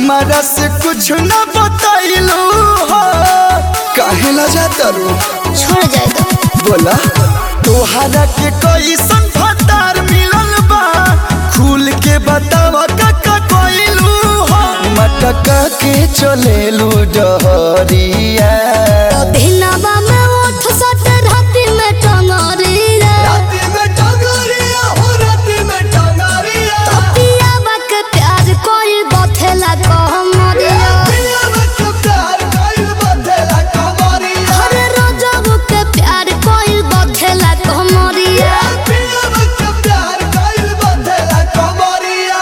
हमारा से कुछ न बताइलू हो काहे ला जाता रो छोड़ जाएगा बोला तोहरा के कैसन फतार मिलल बा खुल के बतावा काका कोइलू हो मटका के चलेलू डहरिया दिनवा में उठ सट राति में टंगरिया राती में टंगरिया हो राती में टंगरिया पियावा के प्यार कोई बथेला कहमरिया पिया में तो प्यार कइल बदला कमरिया हर रोजबू के प्यार कोई बथेला कहमरिया पिया में तो प्यार कइल बदला कमरिया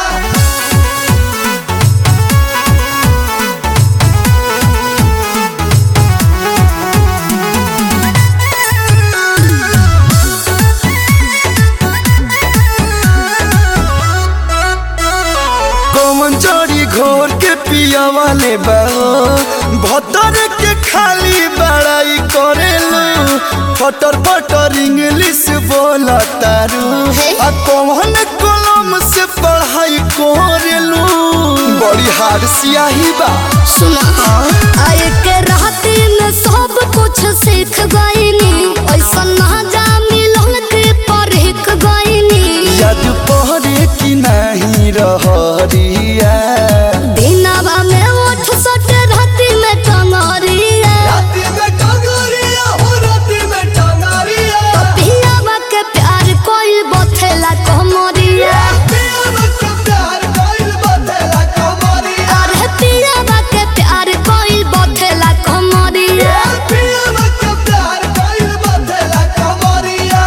कौन जड़ी घोर के पिया वाले बाओ भतर के खाली बड़ाई करेलू फटर फटर इंग्लिश बोला तारू आ कौन कलम से पढ़ाई करेलू बड़ी हार सियाही बा सुना आए के राति में सब कुछ सीख गईनी ऐसा ना जा मिलन के परख गईनी याद पहरे की नहीं रहरिया दिनवा में उठ सट राति में टंगरिया राती में टंगरिया हो राती में टंगरिया पियावा के प्यार कोई बथेला कहमरिया पिया में तो प्यार कइल बदला कमरिया अरे पियावा के प्यार कोई बथेला कहमरिया पिया में तो प्यार कइल बदला कमरिया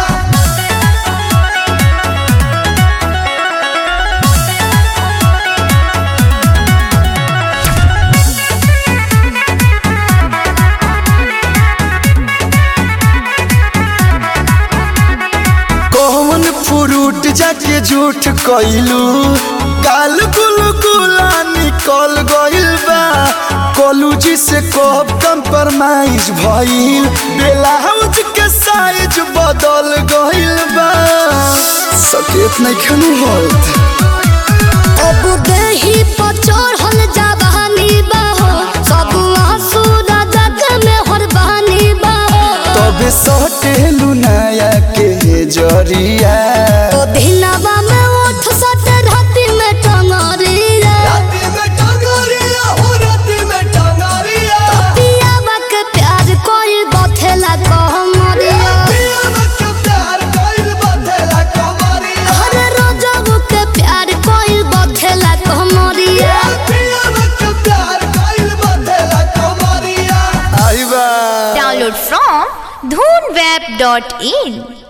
कौन फ्रूट जाके झूठ कइलू गाल गुल गुला निकल गइल बा कॉलेज से कब कंप्रोमाइज भइल ब्लाउज के साइज बदल गइल बा सकेत नहीं खनु होत अब देही पर चढ़ल जवानी बाहो सब आंसू जग में हरबानी बाहो तबे सटेलू नया के जरिया तो दिनवा में उठ सट राति में टंगरिया राती में टंगरिया हो राती में टंगरिया पियावा के प्यार कोई बथेला कहमरिया पिया में तो प्यार कइल बदला कमरिया हर रोजबू के प्यार कोई बथेला कहमरिया पिया में तो प्यार कइल बदला कमरिया आई बा Download from dhoonweb.in